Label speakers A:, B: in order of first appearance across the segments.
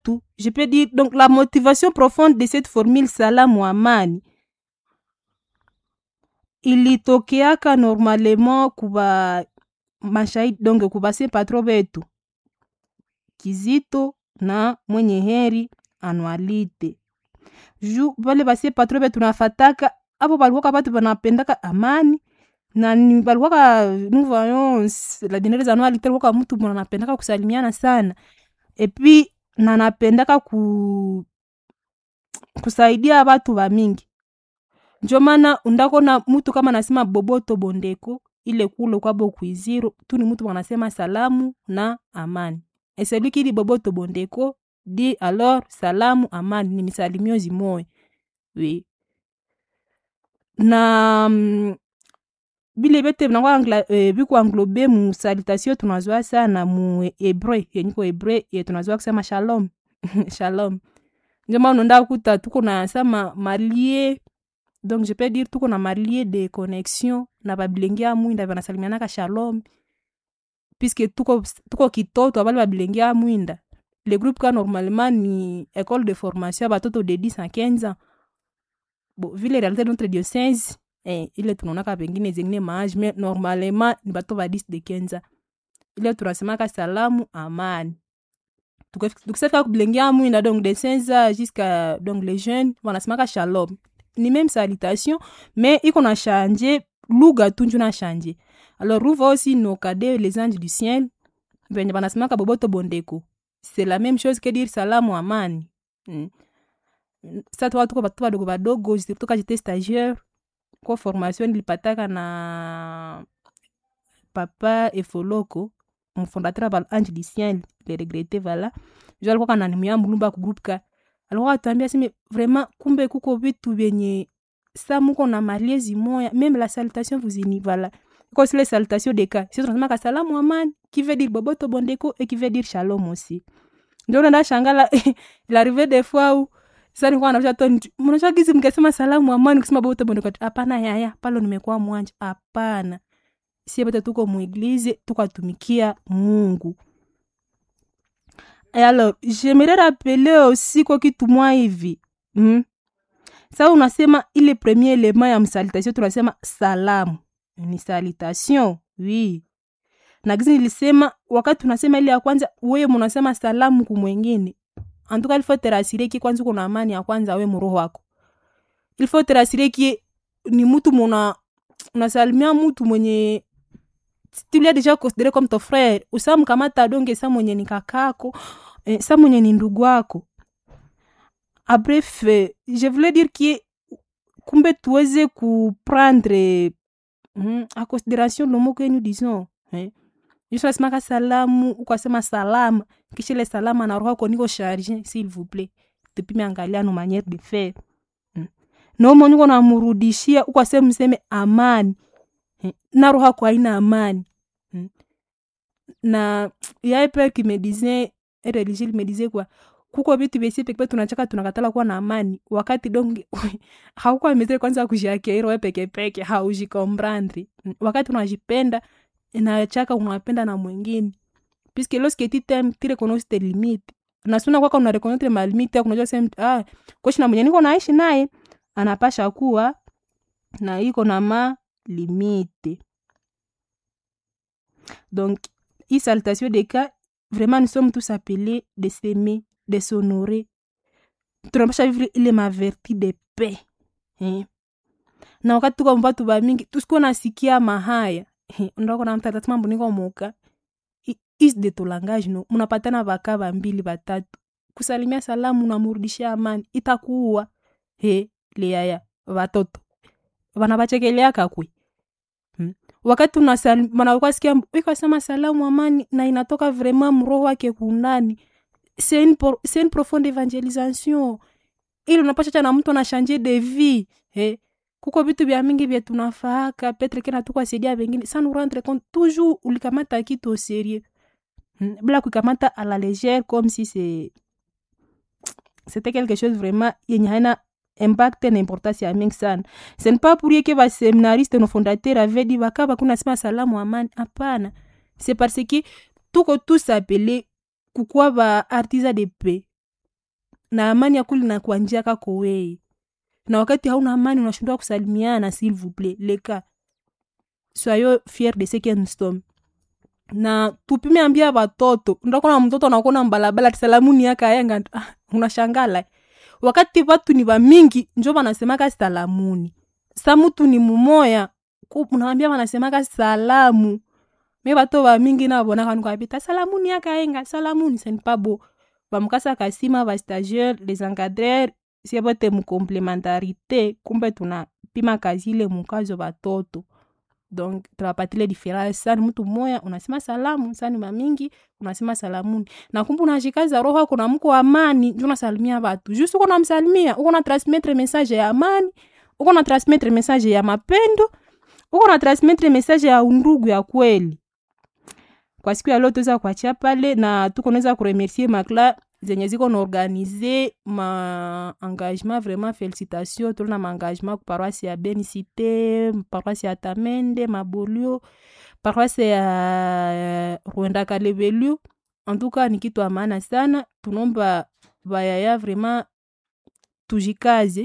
A: yetu je peux dire donc la motivation profonde de cette formule salamu amani ilitokeaka normalement kuba mashahidi donc kubase patro betu kizito na mwenye heri anualite ju vale base patro betu nafataka abo balikuwaka batu banapendaka amani na ni balikuwaka nous voyons la dernière anualite alikuwaka mtu mwana anapendaka kusalimiana sana epuis na napendaka ku kusaidia batu bamingi njo maana undakona mutu kama nasema boboto bondeko ile kule kwabo kuiziro tu ni mutu wanasema salamu na amani et celui qui dit boboto bondeko dit alors salamu amani ni misalimio zimoya oui na mm, bile bete binakuwa eh, bikuanglobe mu salutation tunazwa sana mu hebreu yenyiko hebreu ye tunazwa kusema shalom shalom njo maana unaenda kuta tuko na sama malie donc je peux dire tuko na malie de connexion na babilenge ya mwinda banasalimianaka shalom puisque tuko, tuko kitoto abali babilenge ya mwinda le groupe ka normalement ni école de formation ya batoto de 10 à 15 ans bon vile réalité de notre diocèse eh, ile tunaonaka pengine zengine maage mais normalement ni bato ba 10 de 15 ans ile tunasemaka salamu amani tukisafika kubilenge ya mwinda donc de 16 ans jusqu'à donc les jeunes wanasemaka shalom ni même salutation mais iko na change lugha tu njo na change alors ruva aussi nos cadets les anges du ciel venye banasemaka boboto bondeko c'est la même chose que dire salamu amani mm. sa tuka tuko batu badogo badogo surtout quand j'étais stagiaire kwa formation nilipataka na papa efoloko mfondateur ba ange du ciel le regrette vala jo alikuwa kananimia mulumba ku groupe ka alikuwa atuambia seme vraiment kumbe kuko vitu vyenye sa muko na maliezi moya même la salutation vous ini vala iko sile salutation de cas sisi tunasemaka salamu amani qui veut dire boboto bondeko et qui veut dire shalom aussi ndio nenda shangala il arrivait des fois où sasa nilikuwa naosha to mnaosha gizi mkasema salamu amani kusema boboto bondeko hapana yaya palo nimekuwa mwanja hapana sie bote tuko mueglize tukatumikia mungu Et alors j'aimerais rappeler aussi kwa kitu mwa hivi mm? sa unasema ile premier element ya msalitation tunasema salamu ni salutation oui na gizi nilisema wakati tunasema ile ya kwanza wewe munasema salamu kumwengine antuka ilfo terasire ki kwanza uko na amani ya kwanza we muroho wako ilfo terasire ki ni mutu muna unasalimia mutu mwenye tu l'as déjà considéré comme ton frère usamkamata donge sa mwenye ni kakako eh, sa mwenye ni ndugu wako a bref eh, je voulais dire que kumbe tuweze kuprendre mm, a considération le mot que nous disons eh. nasemaka salamu ukasema salama kisha ile salama na roho niko charge s'il vous plaît tupime angalia no manière de faire mm. nomo niko namurudishia ukasema mseme amani eh. na roho yako haina amani mm. na yaye père qui me disait religieux me disait quoi kuko vitu vyesi pekee tunachaka tunakatala kuwa na amani wakati donge haukuwa metre kwanza kujiakeiro we pekepeke haujikombrandri wakati unajipenda inachaka unapenda na mwingine puisque lorsque tu t'aimes tu reconnais tes limites nasuna kwaka una reconnaître ma limite yako unajua sema ah koshi na mwenye niko naishi naye anapasha kuwa na iko na ma limite donc hii salutation de cas vraiment nous sommes tous appelés de s'aimer de s'honorer tunapasha vivre ile maverti de paix eh? na wakati tuko mbatu bamingi tusikuwa nasikia mahaya ndako na mtata mambo niko moka is de to langage no munapatana baka bambili batatu kusalimia salamu namurudishia amani itakuwa he leaya watoto wanabachekeleaka kwe hmm. wakati wanakwasikia ikasema salamu amani na inatoka vraiment mroho wake kunani c'est une, c'est une profonde evangelisation ili unapachacha na mtu anashanje de vie he kuko vitu vya mingi vya tunafaaka petre kena tukwasaidia vengine sa nous rendre compte toujours ulikamata kitu au sérieux hmm? bila kuikamata à la légère comme si c'est c'était quelque chose vraiment yenye haina impact na importance ya mingi sana ce n'est pas pour rien que baseminariste no fondateur avait dit baka bakuna sema salamu amani hapana c'est parce que tuko tous appelé kukuwa ba artisa de paix na amani ya kuli na kwa njia kako weye na wakati hauna amani unashindwa kusalimiana s'il vous plaît leka soyons fier de ce que nous sommes na tupime ambia watoto ndakona mtoto nakona mbalabala tisalamuni yaka ayenga ah, unashangala wakati watu ni wamingi njo wanasemaka salamuni sa mutu ni mumoya unawambia wanasemaka salamu me bato bamingi nabonaka nukwapita salamuni yaka ayenga salamuni senipabo bamukasa kasima bastagiaire les encadreurs sie bote mukomplementarité kumbe tunapima kazi ile mukazo batoto donc tunapatile diference sani mtu mmoya unasema salamu sani mamingi unasema salamuni na kumbe unashikaza roho ako na mko amani njo unasalimia batu juste uko namsalimia uko na transmettre message ya amani uko na transmettre message ya mapendo uko na transmettre message ya undugu ya kweli kwa siku ya leo tuweza kuachia pale na tuko naweza kuremercier makla zenye ziko na organize ma engagement vraiment félicitation tolona ma engagement ku paroisse ya benicité paroisse ya tamende mabolio paroisse ya rwenda kalebelu en tout cas ni kitu amana sana tunomba bayaya vraiment tujikaze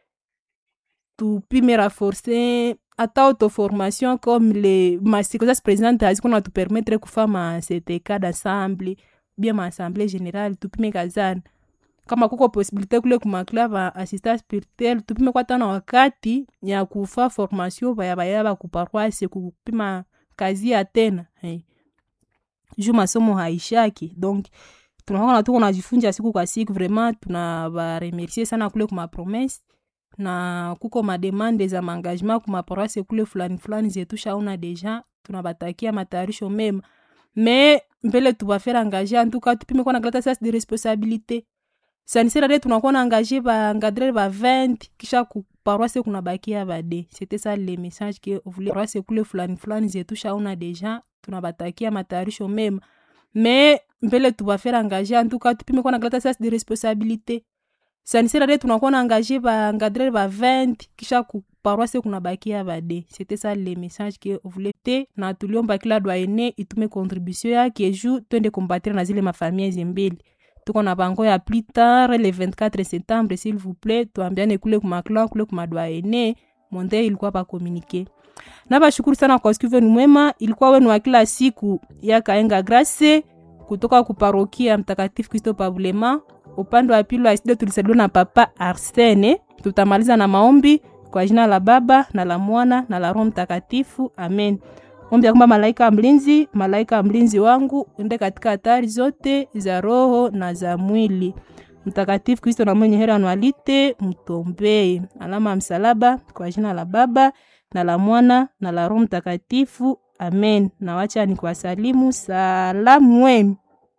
A: tupime raforce ata autoformation comme le masikoza présidente aziko na tupermettre kufa ma ctk d'assemble bien maassemblée générale tupime kazana kama kuko posibilité kule kumakla va assistant spirituel tupime kwata na wakati ya kufa formation vaya vaya va kuparoise kupima kazi ya tena hey. juu masomo haishaki donc tunakona tuko najifunja siku kwa siku vraiment tunavaremercier sana kule kumapromese na kuko mademande za maengagement kumaparoise kule fulani fulani zetushaona deja tunabatakia matayarisho mema me mbele tubafere engage antuka tupime kuwa na kalata sas de responsabilité sanisirade tunakuwa na engage baengadrere ba 20 kisha kuparoise kunabakia bade c'était ça le message ke vule paroise kule fulani fulani zetushaona deja tunabatakia matayarisho mema me mbele tubafere engage antuka tupime kuwa na kalata sas de responsabilité sanisirade tunakuwa na engage baengadrere ba 20 kisha kuparoise kunabakia bade c'était ça le message ke vule te na tuliomba kila dwaene itume contribution yake ju twende kombatire na zile mafamia zimbili tuko na bango ya plus tard le 24 septembre s'il vous plaît tuambiane kule kumaklan kule kumadwaene monde ilikuwa bakomunike na bashukuru sana kwa siku venu mwema ilikuwa wenu wa kila siku ya kaenga grace kutoka kuparokia mtakatifu kristo pabulema upande wa pili wa studio tulisaliwa na papa arsene tutamaliza na maombi kwa jina la baba na la mwana na la roho mtakatifu amen ombi ya kwamba malaika mlinzi malaika mlinzi wangu ende katika hatari zote za roho na za mwili mtakatifu kristo na mwenye hera anwalite mtombee alama ya msalaba kwa jina la baba na la mwana na la roho mtakatifu amen nawacha ni kuwasalimu salamu wenu